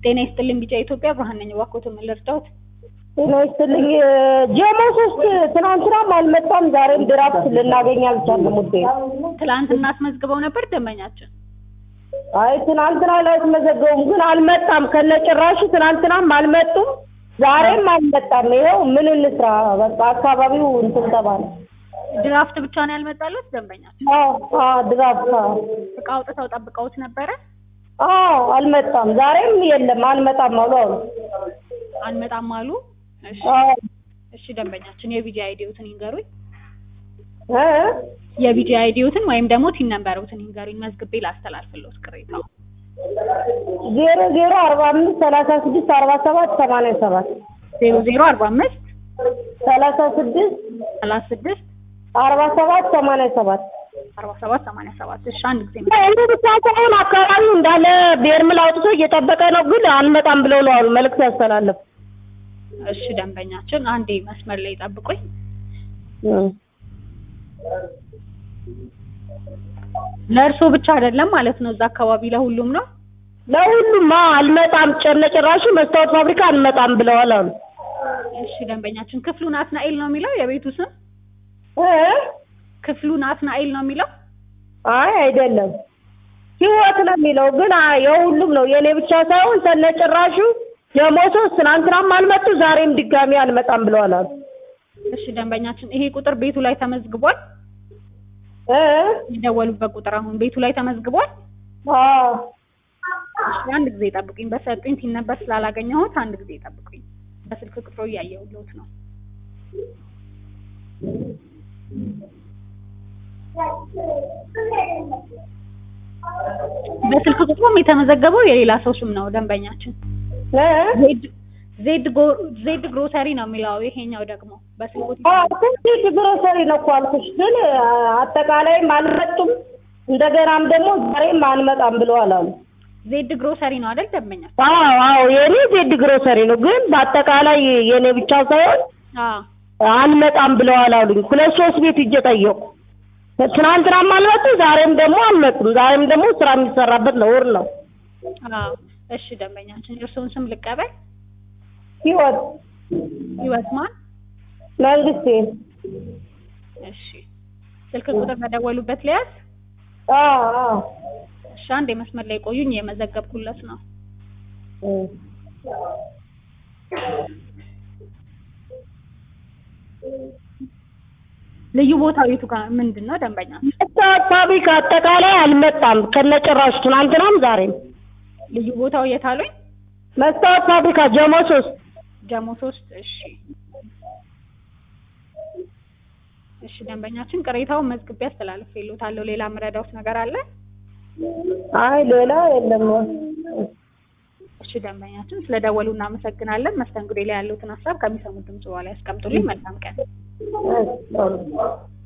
ጤና ይስጥልኝ ቢጫ ኢትዮጵያ ብርሃን ነኝ። እባክዎት ምን ልርዳዎት? ጤና ይስጥልኝ። ጀሞ ሶስት ትናንትናም አልመጣም፣ ዛሬም ድራፍት ልናገኝ አልቻልንም። ውዴ ትላንትና አስመዝግበው ነበር ደንበኛችን። አይ ትናንትና አላስመዘገቡም፣ ግን አልመጣም ከነጭራሹ። ትናንትናም አልመጡም፣ ዛሬም አልመጣም። ይኸው ምን እንስራ? በቃ አካባቢው እንትን ተባለ። ድራፍት ብቻ ነው ያልመጣለት ደንበኛችን። አዎ አዎ፣ ድራፍት አዎ እቃ አውጥተው ጠብቀውት ነበረ። አዎ፣ አልመጣም። ዛሬም የለም አልመጣም አሉ አሉ። አልመጣም አሉ። እሺ አዎ እሺ፣ ደንበኛችን የቢጂ አይዲዎትን ይንገሩኝ። እ የቢጂ አይዲዎትን ወይም ደግሞ ቲን ነምበሮትን ይንገሩኝ፣ መዝግቤ ላስተላልፍልዎት ቅሬታው። ዜሮ ዜሮ አርባ አምስት ሰላሳ ስድስት አርባ ሰባት ሰማንያ ሰባት ዜሮ ዜሮ አርባ አምስት ሰላሳ ስድስት ሰላሳ ስድስት አርባ ሰባት ሰማንያ ሰባት አርባ ሰባት ሰማንያ ሰባት እሺ፣ አንድ ጊዜ እንዲ ብቻ ሳይሆን አካባቢው እንዳለ ቤርምል አውጥቶ እየጠበቀ ነው፣ ግን አንመጣም ብለው ነው አሉ መልዕክት ያስተላለፉ። እሺ፣ ደንበኛችን አንዴ መስመር ላይ ጠብቁኝ። ለእርስዎ ብቻ አይደለም ማለት ነው፣ እዛ አካባቢ ለሁሉም ነው። ለሁሉም አዎ፣ አልመጣም ጭራሹ መስታወት ፋብሪካ አንመጣም ብለዋል አሉ። እሺ፣ ደንበኛችን ክፍሉ ናትናኤል ነው የሚለው የቤቱ ስም እ ክፍሉ ናትናኤል ነው የሚለው። አይ አይደለም ህይወት ነው የሚለው፣ ግን አይ የሁሉም ነው የኔ ብቻ ሳይሆን ከነጭራሹ የሞቶስ ትናንትናም አልመጡ ዛሬም ድጋሚ አልመጣም ብለዋል አሉ። እሺ፣ ደንበኛችን ይሄ ቁጥር ቤቱ ላይ ተመዝግቧል። እ የደወሉበት ቁጥር አሁን ቤቱ ላይ ተመዝግቧል። አዎ እሺ፣ አንድ ጊዜ ጠብቁኝ። በሰጡኝ ቲን ነበር ስላላገኘሁት አንድ ጊዜ ጠብቁኝ። በስልክ ቁጥሩ እያየሁልዎት ነው። በስልክ ቁጥሩም የተመዘገበው የሌላ ሰው ስም ነው ደንበኛችን። እ ዜድ ዜድ ጎ- ዜድ ግሮሰሪ ነው የሚለው ይሄኛው ደግሞ በስልክ ቁጥሩ አዎ ትንሽ ግሮሰሪ ነው እኮ አልኩሽ፣ ግን አጠቃላይም አልመጡም እንደገናም ደግሞ ዛሬም አንመጣም ብለዋል አሉ። ዜድ ግሮሰሪ ነው አይደል ደንበኛችን? አዎ አዎ የኔ ዜድ ግሮሰሪ ነው፣ ግን በአጠቃላይ የኔ ብቻ ሳይሆን አዎ አንመጣም ብለዋል አሉኝ። ሁለት ሶስት ቤት ሂጄ ጠየቁ። ትናንትናም አልመጡ፣ ዛሬም ደግሞ አልመጡም። ዛሬም ደግሞ ስራ የሚሰራበት ነው ወር ነው አዎ። እሺ ደንበኛችን የእርስዎን ስም ልቀበል። ህይወት ህይወት ማን? መንግስቴ። እሺ ስልክ ቁጥር በደወሉበት ሊያዝ። አዎ አዎ እሺ አንድ የመስመር ላይ ቆዩኝ፣ የመዘገብኩለት ነው። ልዩ ቦታው የቱ ጋር ምንድን ነው ደንበኛችን? መስታወት ፋብሪካ አጠቃላይ አልመጣም ከነጭራሹ ትናንትናም ዛሬም። ልዩ ቦታው የት አሉኝ? መስታወት ፋብሪካ ጀሞ ሶስት ጀሞ ሶስት እሺ እሺ ደንበኛችን ቅሬታውን መዝግቤ አስተላልፌልዎታለሁ። ሌላ የምረዳዎት ነገር አለ? አይ ሌላ የለም። እሺ ደንበኛችን ስለደወሉ እናመሰግናለን። መስተንግዶ ላይ ያሉትን ሀሳብ ከሚሰሙት ድምጽ በኋላ ያስቀምጡልኝ። መልካም ቀን። እሺ